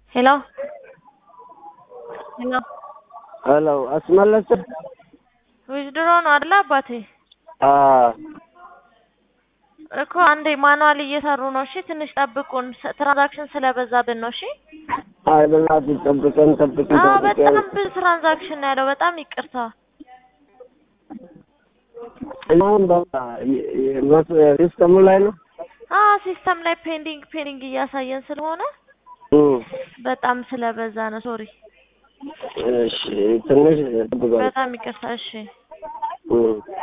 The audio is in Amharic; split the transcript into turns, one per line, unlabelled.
ሄሎ ሄሎ
ሄሎ አስመለሰ
ዊዝድሮ ነው አይደል አባቴ?
አ
እኮ አንዴ ማኑዋል እየሰሩ ነው። እሺ ትንሽ ጠብቁን፣ ስ- ትራንዛክሽን ስለበዛብን ነው። እሺ
አይ በእናትህ ጠብቀን ጠብቀን
አዎ፣
ጠብቀን
በጣም ብዙ ትራንዛክሽን ነው ያለው። በጣም ይቅርታ።
አሁን በቃ የ- የ- መስ- ሲስተሙ ላይ ነው
አዎ ሲስተም ላይ ፔንዲንግ ፔንዲንግ እያሳየን ስለሆነ
እም።
በጣም ስለበዛ ነው። ሶሪ፣
እሺ ትንሽ ጠብቀን
በጣም ይቅርታ። እሺ
እም።